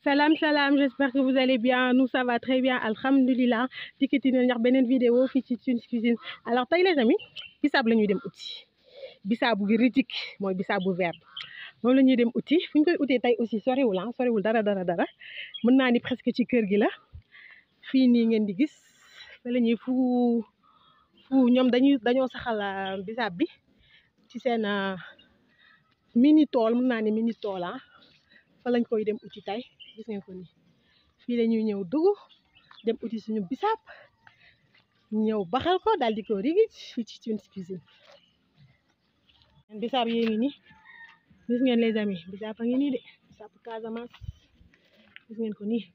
Salam salam j'espère que vous allez bien nous ça va très bien alhamdulilah dikkati na ñax beneen vidéo fii ci Tunes Cuisine alors tey les amis bisaab la ñuy dem uti bisaabu gi ritik mooy bisaabu vert moom la ñuy dem uti fu ñu koy utee tey aussi soriwul ah soriwul dara dara dara mën naa ni presque ci kër gi la fii nii ngeen di gis fa la ñuy fu fu ñoom dañuy dañoo saxal bisaab bi ci seen mini tool mën naa ni mini tool ah fa lañ koy dem uti tey gis ngeen ko ni fii la ñuy ñëw dugg dem uti suñu bisaab ñëw baxal ko daal di ko rigij fii ci Tunes Cuisine bisaab yee ngi nii gis ngeen les amis bisaab a ngi nii de bisaab Casamance gis ngeen ko nii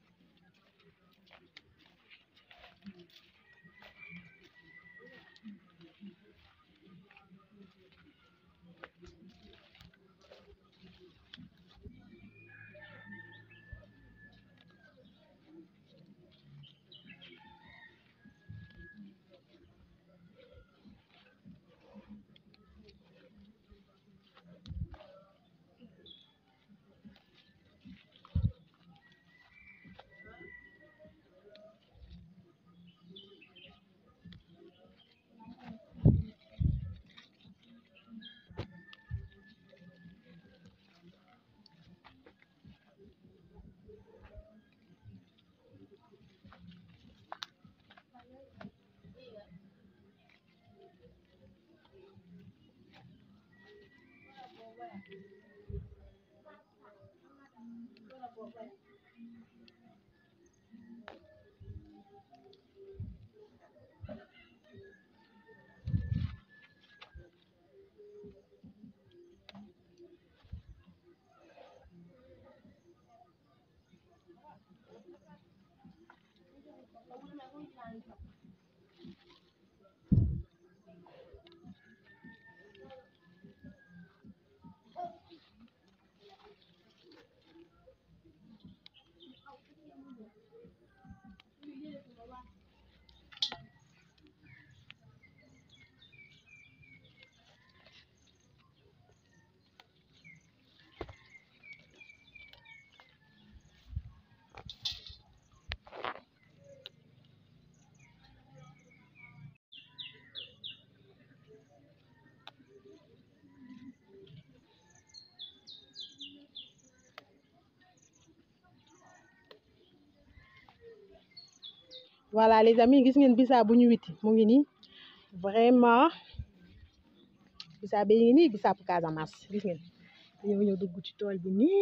voilà les amis gis ngeen bisaab bu ñu witi mu ngi nii vraiment bisaab bi ngi nii bisaab Casamance gis ngeen dañoo ñëw dugg ci tool bi nii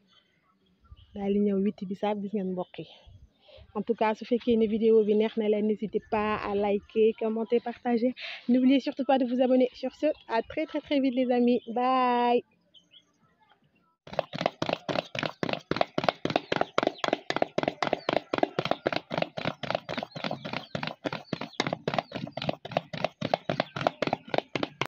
daal di ñëw witi bisaab gis ngeen mbokk yi en tout cas su fekkee ne vidéo bi neex na leen n'hésitez pas à liker commenter partager n'oubliez surtout pas de vous abonner sur ce à très très très vite les amis bye